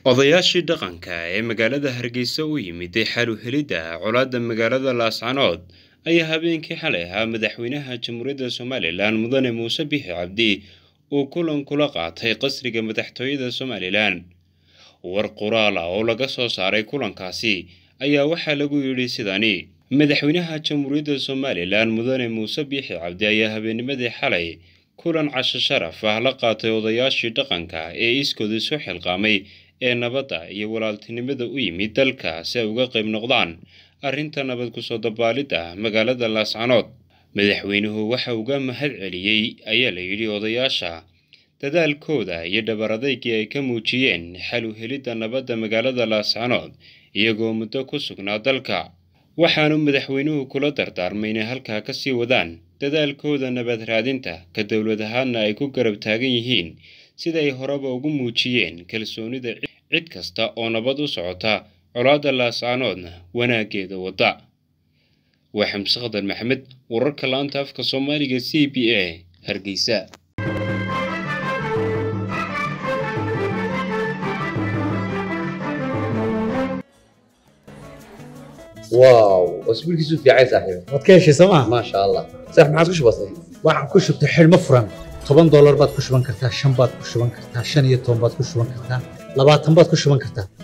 odayaashii dhaqanka ee magaalada hargeysa u yimiday xal u helidda colaadda magaalada laascanood ayaa habeenkii xalay ahaa madaxweynaha jamhuuriyadda somalilan mudane muuse bixi cabdi uu kulan kula qaatay qasriga madaxtooyada somalilan war qoraal ah oo laga soo saaray kulankaasi ayaa waxaa lagu yidhi sidani madaxweynaha jamhuuriyadda somalilan mudane muuse biixi cabdi ayaa habeennimadii xalay kulan casho sharaf ah la qaatay odayaashii dhaqanka ee iskooda isu xilqaamay ee nabadda iyo walaaltinimada u yimid dalka si ay uga qayb noqdaan arrinta nabad kusoo dabaalidda magaalada laascanood madaxweynuhu waxa uga mahad celiyey ayaa la yidhi odayaasha dadaalkooda iyo dhabaradaygii ay ka muujiyeen xal u helidda nabadda magaalada laascanood iyagoo muddo ku sugnaa dalka waxaanu madaxweynuhu kula dardaarmay inay halkaa ka sii wadaan dadaalkooda nabad raadinta ka dowlad ahaadna ay ku garab taagan yihiin siday horeba ugu muujiyeen kalsoonida cid kasta oo nabad u socota colaadda laascaanoodna wanaaggeeda wadda waa xamse khadar maxamed wararka la-anta afka soomaaliga c b a hargeysa واو اسبوعك في عايز صاحبي waad ka heshay sooma ما شاء الله صح ما عاد كش بسيط waxaan ku shubtay xidhmo furan toban doolar baad ku shuban kartaa shan baad ku shuban kartaa shan iyo toban baad ku shuban kartaa labaatan baad ku shuban kartaa